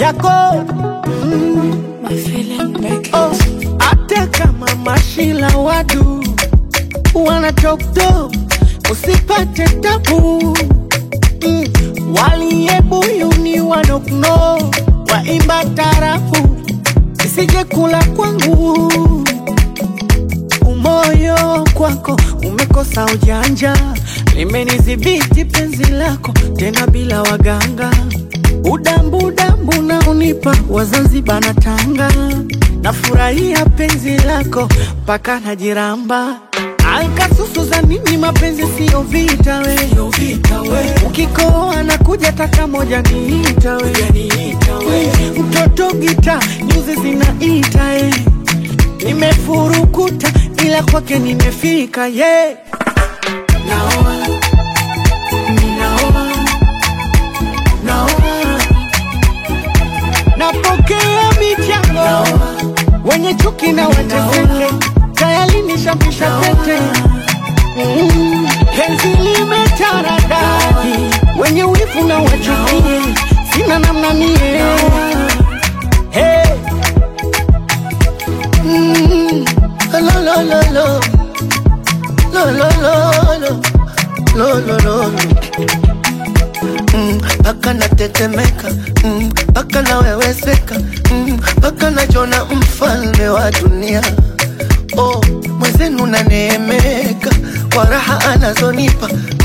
yako mm. My feeling make oh. Hata kama mashila wadu wana top top, usipate tabu mm. Waliyebuyuni wanokno waimba tarafu, isije kula kwangu umoyo kwako umekosa ujanja, limenidhibiti penzi lako tena bila waganga, udambu dambu na unipa Wazanzibar na Tanga, nafurahia penzi lako mpaka najiramba Alkasusu za nini? Mapenzi siyo vita we, ukikoa na kuja taka moja niita we, mtoto gita nyuzi zinaita eh. Nimefurukuta ila kwake nimefika ye yeah. Naoa, ninaoa, naoa, napokea michango wenye chuki na wateseke, tayari nishampisha pete Mm, penzi limetaradadi, wenye wivu na wachukie, sina namna mie hey. Mm, lo, lo, lo, lo. Lo, lo, lo, lo. Lo, lo, lo, lo. Mm, Paka natetemeka mm, paka naweweseka mm, paka najona mfalme wa dunia oh, mwenzenu naneemeka kwa raha anazonipa